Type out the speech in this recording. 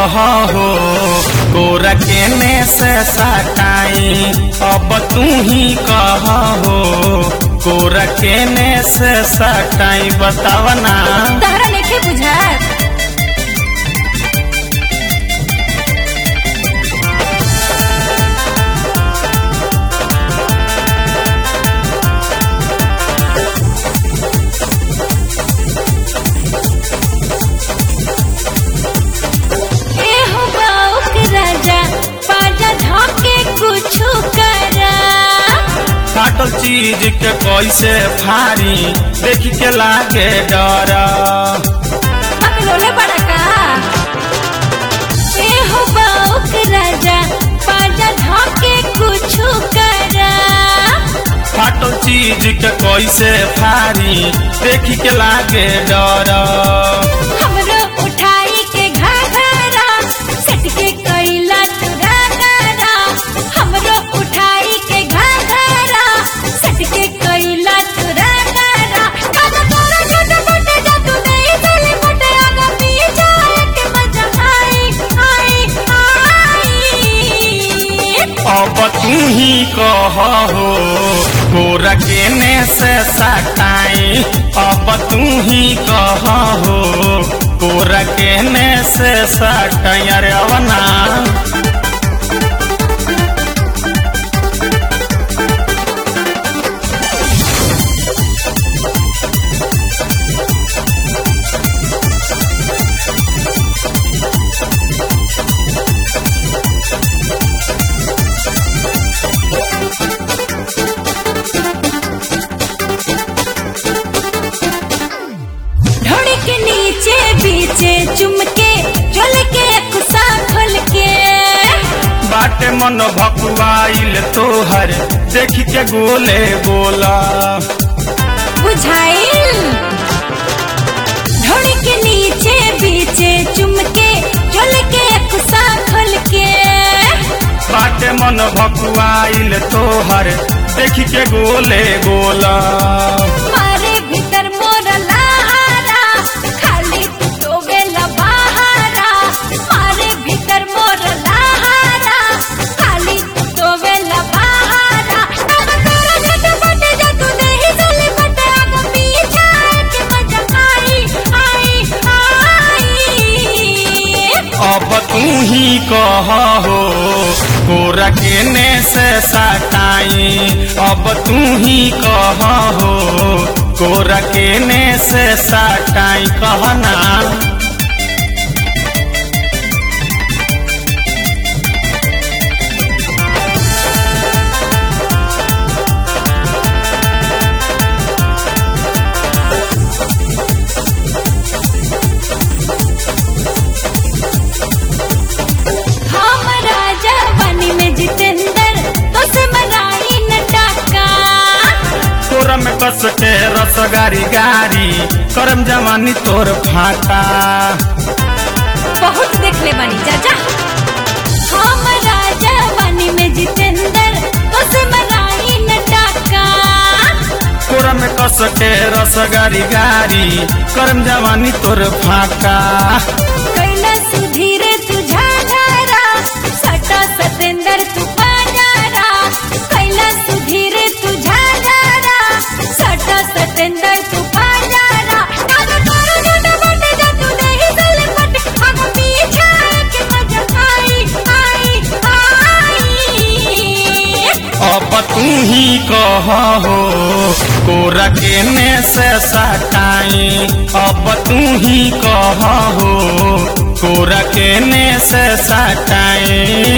कह हो गोरा केने से सटाई अब तू ही कह हो गोरा केने से सटाई बताव ना तहरा लेखे बुझात एहो गाँव के राजा पाजा धके कुछु करा फाटल चीज के कैसे फारी देख के लागे डर अकलोले बड़ा का एहो गाँव के राजा पाजा धके कुछु करा फाटल चीज के कैसे फारी देख के लागे डर हमरो उठाई के घाघरा सट के कैला तुरा गारा हमरो उठाई के घाघरा सट के कैला तुरा गारा काला तोरा छोटा मोटे जादू नहीं चले मोटे आगा पीछा के मजा आई आई आई अब तू ही कह हो गोरा केने से सटाई अब तू ही कह हो गोरा केने से सटाई अरे अवना ढोड़ी के नीचे बीचे चुमके चल के कुसा खोल के बाटे मन भकुआइल तोहर देख के गोले बोला बुझाइल ढोड़ी के नीचे बीचे चुमके चल के कुसा खोल के बाटे मन भकुआइल तोहर देख के गोले बोला मारे भीतर मोर लहारा खाली तू तो बेला बहारा मारे भीतर मोर लहारा खाली तू तो बेला बहारा अब तोरा जट बटे जतू नहीं चले बटे आग पीछा के मजा आई आई आई अब तू ही कह हो गोरा केने से सटाई अब तू ही कह हो गोरा केने से सटाई कहना हम राजा बनी में जितेंद्र तो से मनाई न टाका तोरा में कस के रस गारी गारी करम जवानी तोर फाटा बहुत देख ले बनी चाचा हम राजा बनी में जितेंद्र तो से मनाई न टाका तोरा में कस के रस गारी गारी करम जवानी तोर फाटा कैला सुधीरे तुझा धारा सटा सतेंद्र तू पाजारा कैला सुधीरे तुझा धारा सटा सतेंद्र तू पाजारा आगा तोरा जटा बटे जतू नहीं चले बटे आगा पीछा के मजा आई आई आई अब तू ही कह हो गोरा केने से सटाई अब तू ही कह हो गोरा केने से सटाई